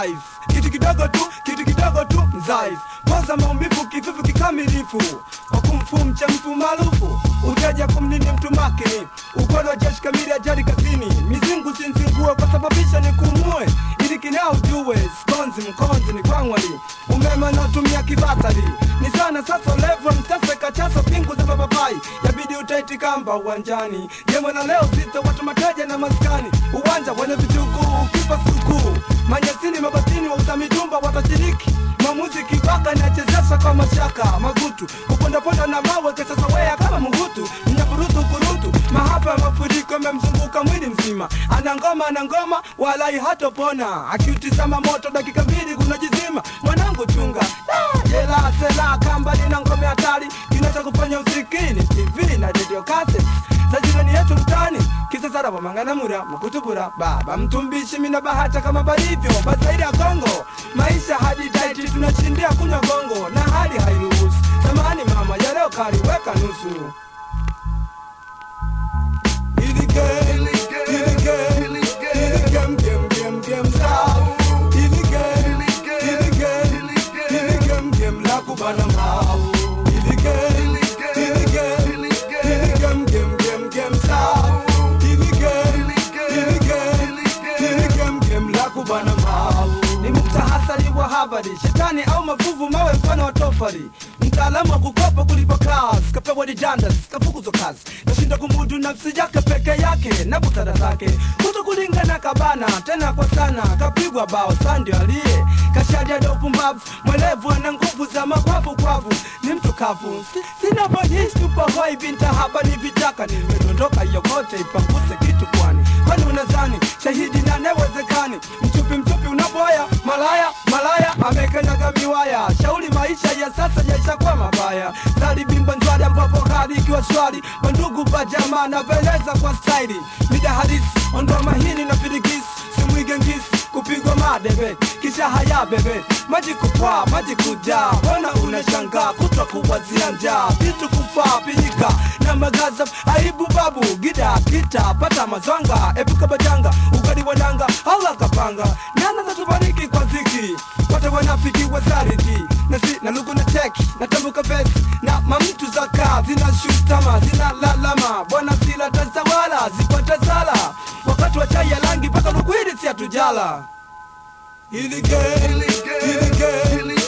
life kitu kidogo tu kitu kidogo tu mzaifu poza maumivu kivivu kikamilifu wakumfu mchamfu maarufu utaja kumnini mtu makini ukono jeshi kamili ajali kazini mizingu sinzingue kwa sababisha ni kumue ili kinao ujue skonzi mkonzi ni kwangwali umeme unaotumia kibatari ni sana sasa levo msasa kachaso pingu za mapapai yabidi utaiti kamba uwanjani jemo na leo zito watu mateja na maskani uwanja wenye vitukuu ukipa sikukuu manyasini mabatini wa usamijumba watashiriki mamuzi kibaka nachezesha kwa mashaka magutu kupondaponda na mawe kesasa wea kama mhutu mnyaburutu kurutu mahapa ya mafuriko yamemzunguka mwili mzima ana ngoma ana ngoma walai hatopona akiutizama moto dakika mbili kunajizima mwanangu chunga Ah, jela sela kamba lina ngome hatari kinacha kufanya usikini tv na radio cassettes za jirani yetu mtani kisasara wamanganamura makutubura baba mtumbishi mina bahata kama balivyo bazaidi ya kongo maisha hadi taiti tunashindia kunywa gongo na hali hairuhusu zamani mama ya leo kali weka nusu Ilige, ilige, ilige, mgem, gem, gem, safu. Ilige, ilige, ilige, mgem, la kubana mau. Ilige, ilige, ilige, mgem, gem, gem, safu. Ilige, ilige, ilige, mgem, la kubana mau. Ni muktahasari wa habari shetani au mavuvu mawe mfano wa tofari mtaalamu wa kukopa kulipa kazi kapewa dijandas kafukuzwa kazi kashinda kumudu nafsi yake peke yake na busara zake kuto kulingana kabana tena kwa sana kapigwa bao sandio aliye kashadia da upumbavu mwelevu ana nguvu za makwavu kwavu ni mtu kavu Si- sina voice tupahoi binta hapa ni vitaka nimedondoka yokote ipanguse kitu kwani kwani unazani shahidi na newezekani mchupi mchupi unaboya malaya malaya amekanyaga miwaya shauri maisha ya sasa yaishakuwa mabaya zali bimba njwari ambapo hali ikiwa shwari mandugu pajamaa naveleza kwa staili mida halisi ondoa mahini na firigisi simwige ngisi kupigwa madebe kisha haya bebe maji kupaa maji kujaa mbona unashangaa kutwa kuwazia njaa vitu kufaa pinyika na magaza aibu babu gida kita pata mazwanga epuka bajanga ugali wananga Allah kapanga nana natubariki kwa ziki wote wanafiki wazariki na si na lugu na teki na tambuka vesi na mamtu za kaa zina shutama zina lalama bwana sila tazawala zipata zala wakati wa chai ya rangi mpaka lukwiri si hatujala ilige ilige ilige